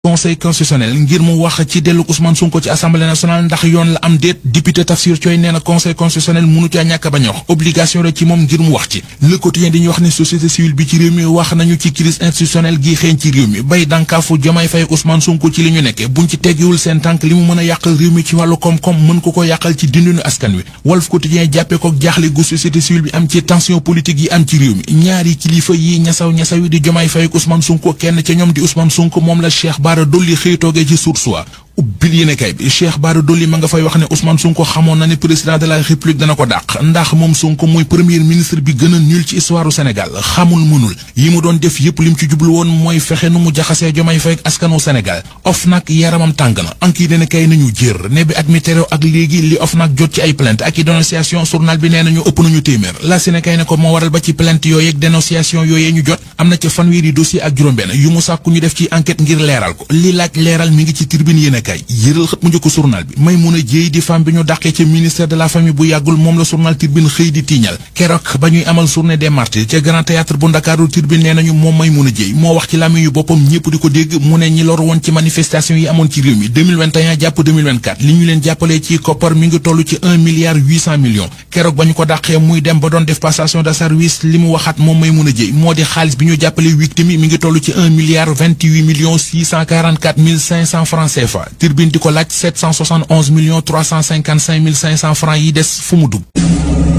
conseil constitutionnel ngir mu wax ci dellu Ousmane Sonko ci assemblée nationale ndax yoon la am déet député Tafsir Thioye nee na conseil constitutionnel mënu caa ñàkk ba ñox obligation la ci moom ngir mu wax ci le quotidien di ñu wax ne société civile bi ci réew mi wax nañu ci crise institutionnelle gi xeeñ ci réew mi bay dànkaafu Diomaye Faye Ousmane Sonko ci li ñu nekke buñ ci teggiwul seen tànk li mu mën a yàqal réew mi ci wàllu koom-koom mën ko ko yàqal ci dindinu askan wi Walf Quotidien jàppee ko jaaxle gu société civile bi am ci tension politique yi am ci réew mi ñaari kilifa yi ñasaw ñasaw yi di Diomaye Faye Ousmane Sonko kenn ca ñoom di Ousmane Sonko moom la Cheikh Bara Dolly xëy toogee ci Source A ubbil yéene kay bi Cheikh Bara Dolly ma nga fay wax ne Ousmane Sonko xamoon na ne président de la République dana ko dàq ndax moom Sonko mooy premier ministre bi gën a nul ci histoire du Sénégal xamul mënul yi mu doon def yépp lim ci jublu woon mooy fexe nu mu jaxasee Diomaye Faye ak askanu Sénégal OFNAC yaramam tàng na anki dina kay nañu jër ne bi at mi terew ak léegi li OFNAC jot ci ay plainte ak i dénonciation journal bi nee nañu ëpp nañu téeméer la Sénégal ne ko moo waral ba ci plainte yooyu ak dénonciation yooyee ñu jot am na ca fanweeri dossier ak juróom-benn yu mu sàkku ñu def ci enquête ngir leeral ko li laaj leeral mi ngi ci tribune yéene kay yëral xët mu njëkk journal bi Maimouna Dièye di femme bi ñu dàqee ca ministère de la famille bu yàggul moom la journal Tribune xëy di tiiñal keroog ba ñuy amal journée des martyrs ca grand théâtre bu Ndakaaru Tribune nee nañu moom Maimouna Dièye moo wax ci làmmiñ yu boppam ñëpp di ko dégg mu ne ñi lor woon ci manifestation yi amoon ci réew mi 2021 jàpp 2024 li ñu leen jàppalee ci koppar mi ngi toll ci 1 milliard 800 millions keroog ba ñu ko dàqee muy dem ba doon def passation de service li mu waxaat moom Maimouna Dièye moo di xaalis bi ñu jàppalee victime yi mi ngi toll ci 1 milliard 28 millions 644 mille 500 francs CFA Tribune di ko laaj 771 millions 355 mille 500 francs yi des fu mu dugg